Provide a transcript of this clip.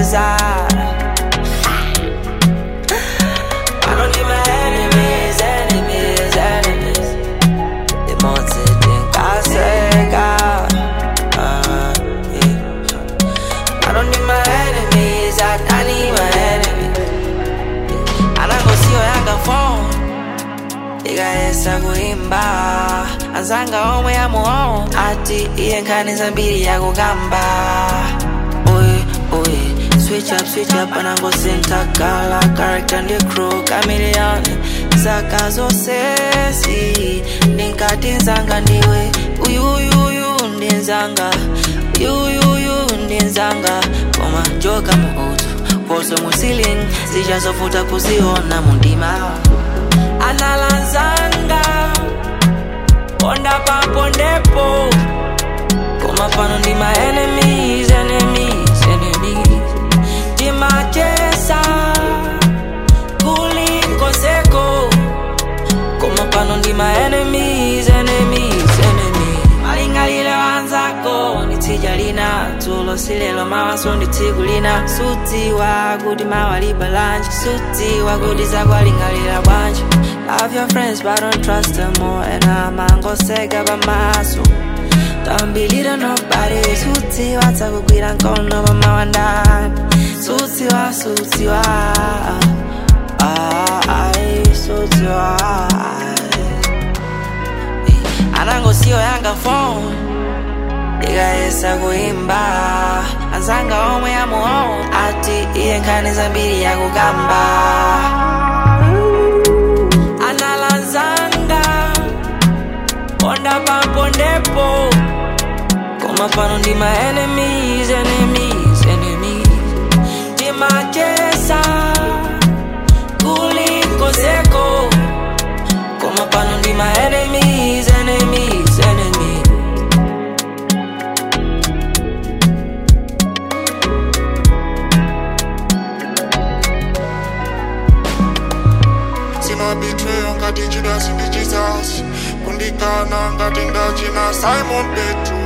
Pano ndi my enemies, enemies, enemies Limodzi tinkaseka Ah, yeah. I don't need my enemies, I, I need my enemies. Anangosiyo yanga phone ikayesa kuimba azanga omwe yamuowo ati iye nkhani zambiri yakukamba oye oye switch up switch up anangosintha gala character ndi crew chameleon zaka zonsezi ndinkati nzanga ndiwe uyuyuyu ndi nzanga uyuyuyu ndi nzanga koma joka mu utu poso mu ceiling zichazofuta kuziona mundima analanzanga ponda papondepo koma pano ndi my enemies enemies enemies timachesa kulinkoseko koma pano ndi my enemies enemies enemies malingalile wanzako ndi tsija lina dzulo silelo mawaso ndi tsiku lina sudziwa kuti mawalipa lanji sudziwa kuti zakwalingalira bwanji love your friends but don't trust them more and amangoseka pamaso tambilira nobody sudziwa dzakugwira nkono pamawandani sudziwa sudziwa ah, ai, sudziwa anangosiyo yanga phone ikayesa kuimba azanga omwe yamuowo ati iye nkhani zambiri yakukamba analanzanga ponda papondepo koma pano ndi my enemies enemies enemies timachesa kulinkoseko koma pano ndi my enemies enemies enemies simabitreyo ngati judas ndi jesus kundikana ngati ndachina simon petro